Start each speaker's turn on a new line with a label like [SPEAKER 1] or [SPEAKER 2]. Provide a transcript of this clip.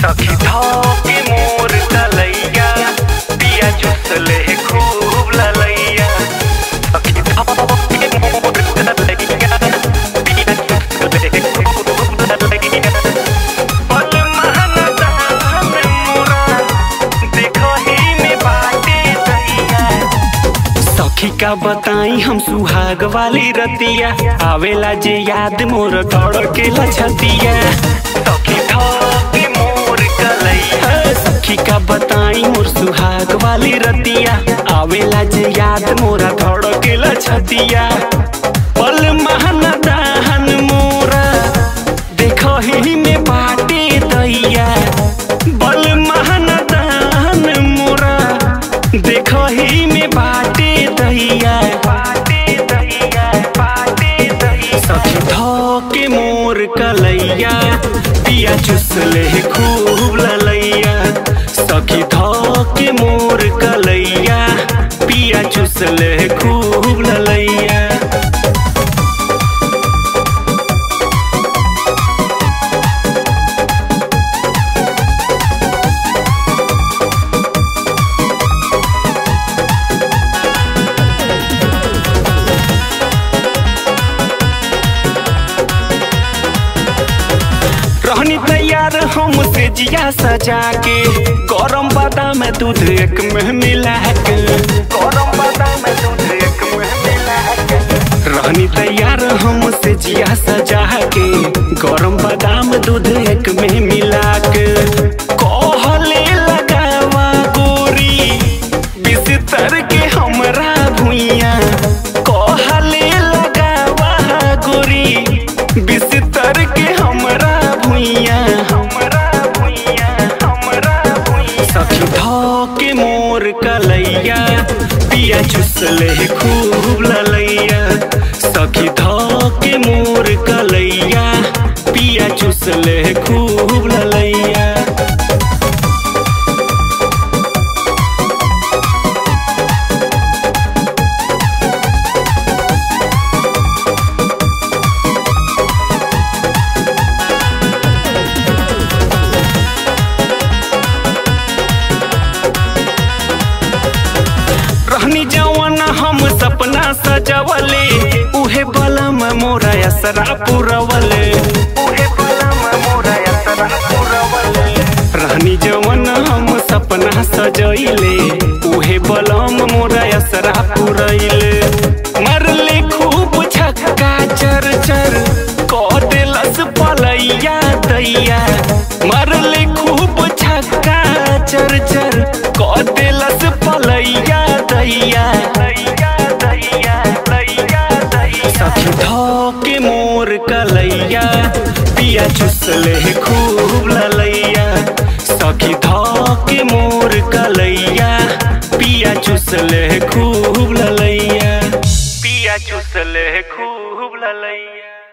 [SPEAKER 1] सखी धोके मोर तलैया पिया चुसले खूब ललैया सखी धोके मोर तलैया पिया चुसले खूब ललैया पल महनता में मोरा देखो ही में बाटे दैया सखी का बताई हम सुहाग वाली रतिया आवेला जे याद मोर दौड़ के लछतिया सखी धोके मोर कलैया सखी का बताई मोर सुहाग वाली रतिया आवेला जे याद मोरा दौड़ के लछतिया पल महन दाहन मोरा देखो ही में बाटे दैया बल महन दाहन मोरा देखो ही में बाटे दैया बाटे दैया बाटे दैया सखी धोके मोर कलैया पिया चुसले खूब ललैया सखी धोके मोर कलैया पिया चुसले खूब ललैया रहनी तैयार हमसे जिया सजा के गरम बादाम दूध एक में मिला के गरम बादाम दूध एक में मिला के रहनी तैयार हमसे जिया सजा के गरम बादाम दूध एक में मिला के कहले लगावा गोरी बिस्तर के हमरा भुइया कहले लगावा गोरी बिस्तर के हमरा भुइया हमरा भुइया हमरा भुइया सखी धोके मोर कलैया पिया चुसले खूब ललैया सखी धोके मोर कलैया पिया चुसले खूब ललैया रहनी जवन हम सपना सजवले उहे बलम मोरा असरा पुरवले उहे बलम मोरा असरा पुरवले रहनी जवन हम सपना सजइले उहे बलम मोरा असरा पुरइले मरले खूब छक्का चर चर कह देलस पलैया दैया मरले खूब छक्का चर चर कह देलस पलैया दैया सखी धोके मोर कलैया पिया चुसले खूब ललैया सखी धोके मोर कलैया पिया चुसले खूब ललैया पिया चुसले खूब ललैया